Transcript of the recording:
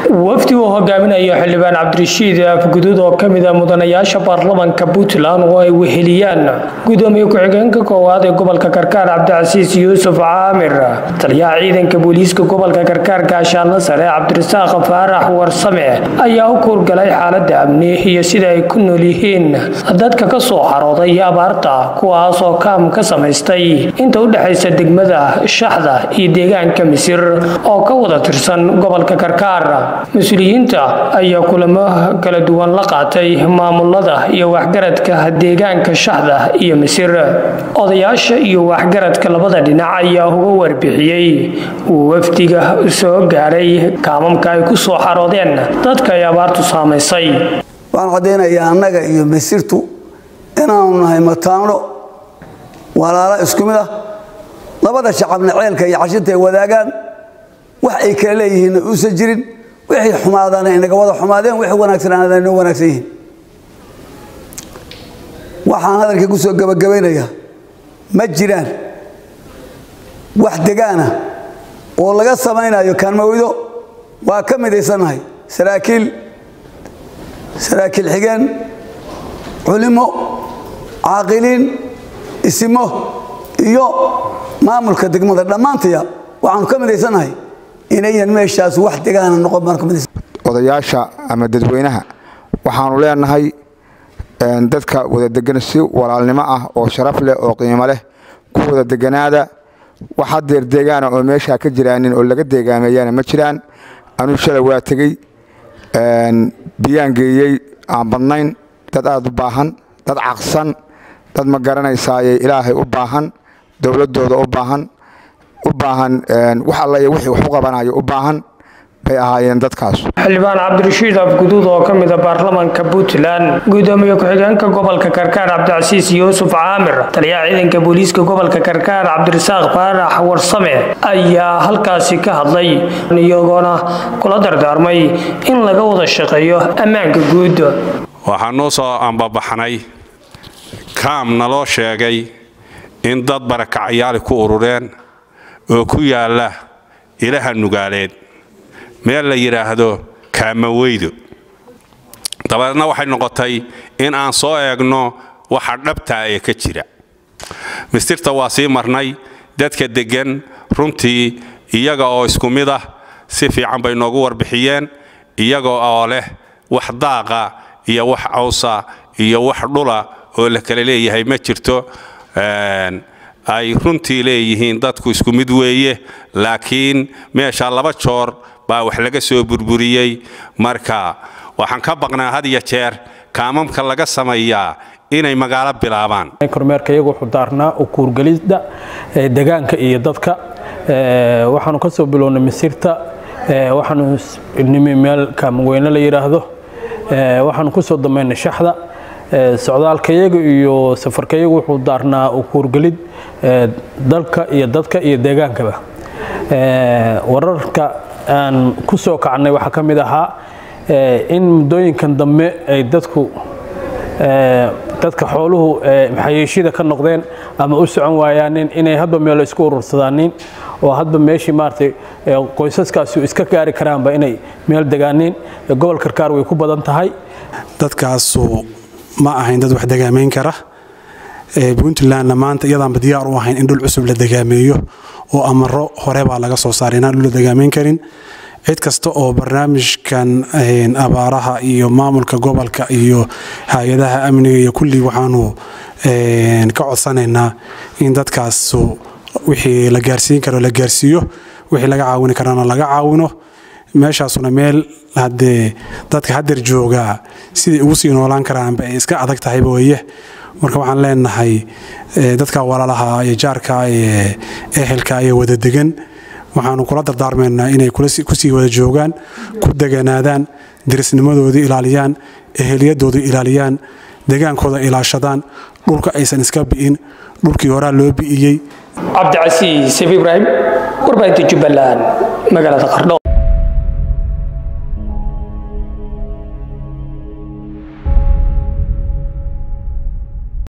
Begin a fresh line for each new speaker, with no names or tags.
wafdi uu hogaaminayo xildhibaan cabdirashiid afguduud oo ka mid a mudanayaasha baarlamanka puntland oo ay weheliyaan gudoomiye ku-xigeenka koowaad ee gobolka karkaar cabdicasiis yuusuf caamir taliyaha ciidanka booliiska gobolka karkaar gaashaanla sare cabdirasaaq faarax warsame ayaa u kuurgalay xaalada amni iyo sida ay ku nool yihiin dadka ka soo xarooday abaarta kuwaas oo kaam ka samaystay inta u dhexaysa degmada shaxda iyo deegaanka misir oo ka wada tirsan gobolka karkaar mas-uuliyiinta ayaa kulamo kala duwan la qaatay maamulada iyo waxgaradka deegaanka shaxda iyo misir odayaasha iyo waxgaradka labada dhinac ayaa uga warbixiyey wafdiga soo gaaray kaamamka ay ku soo xaroodeen dadka ay abaartu saamaysay
waxaan caddaynayaa annaga iyo masirtu inaanu nahay mataano walaalo isku mid ah labada shacabna ceelka iyo cashinta ay wadaagaan wax ay kala leeyihiinna uusan jirin wixii xumaadana inaga wada xumaadeen wixii wanaagsanaana inoo wanaagsan yihiin waxaan hadalkii ku soo gabagabaynayaa ma jiraan wax degaana oo laga samaynayo kaanmawdo waa ka midaysannahay saraakiil saraakiil xigeen culimo caaqiliin isimo iyo maamulka degmada dhammaantaya waxaanu ka midaysannahay inayan meeshaas wax degaana noqon baan ka midaysan
odayaasha ama dadweynaha waxaanu leenahay dadka wada degan si walaalnimo ah oo sharaf leh oo qiimo leh ku wada deganaada wax hadeer deegaana oo meeshaa ka jiraanin oo laga deegaameeyana ma jiraan anuu shalay waa tegey biyaan geeyey aan badnayn dad aad u baahan dad caqsan dad ma garanaysaaye ilaahay u baahan dowladooda u baahan u baahan wax alla iyo wixii wax u qabanayo u baahan bay ahaayeen dadkaas
xildhibaan cabdirashiid afguduud oo ka mid a baarlamanka puntland gudoomiye ku-xigeenka gobolka karkaar cabdicasiis yuusuf caamir taliyaha ciidanka booliiska gobolka karkaar cabdirasaaq faarax warsame ayaa halkaasi ka hadlay iyagoona kula dardaarmay in laga wada shaqeeyo ammaanka guud
waxaa noo soo ambabaxnay kaam naloo sheegay in dad barakacyaali ku urureen oo ku yaalla ilaha nugaaleed meel la yidhaahdo kaamaweydo dabadeedna waxay noqotay in aan soo eegno waxa dhabtaa ee ka jira mistirta waa sii marnay dadka deggan runtii iyaga oo isku mid ah si fiican bay noogu warbixiyeen iyaga oo leh wax daaqa iyo wax cawsa iyo wax dhula oo la kala leeyahay ma jirto ay runtii leeyihiin dadku isku mid weeye laakiin meesha laba joor baa wax laga soo burburiyey marka waxaan ka baqnaa had iyo jeer kaamamka laga sameeyaa inay magaalo bilaabaan
kormeerka iyagu wuxuu daarnaa u kuurgelidda degaanka iyo dadka waxaanu ka soo bilownay misirta waxaanu nimi meel kaamaweyne la yidhaahdo waxaanu ku soo damaynay shaxda socdaalkayaga iyo safarkayagu wuxuu daarnaa u kuurgelid dalka iyo dadka iyo deegaankaba wararka aan ku soo kacnay waxaa ka mid ahaa in muddooyinkan dambe ay dadku dadka xooluhu xayeeshida ka noqdeen ama u socon waayaanin inay hadba meelo isku urursadaanin oo hadba meeshii maaragtay qoysaskaasi iska gaari karaanba inay meel degaaniin gobol karkaar way ku badan tahay
dadkaasu ma ahayn dad wax degaamayn kara puntlandna maanta iyadaanba diyaar u ahayn in dhul cusub la degaameeyo oo amaro hore baa laga soo saaray inaan dhul la degaamayn karin cid kasta oo barnaamijkan abaaraha iyo maamulka gobolka iyo hay-adaha amniga iyo kulli waxaanu ka codsanaynaa in dadkaasu wixii la gaarsiin karo la gaarsiiyo wixii laga caawini karana laga caawino meeshaasuna meel haddee dadka hadeer joogaa siday ugu sii noolaan karaanba ay iska adag tahayba weye marka waxaan leenahay dadka walaalaha iyo jaarka ee ehelka ee wada degan waxaanu kula dardaarmaynaa inay kusii wada joogaan ku deganaadaan dirisnimadoodii ilaaliyaan eheliyadooda ilaaliyaan degaankooda ilaashadaan dhulka aysan iska bi'in dhulkii horaa loo bi'iyey
cabdicasiis ibraahim warbaahinta jubbaland magaalada qardho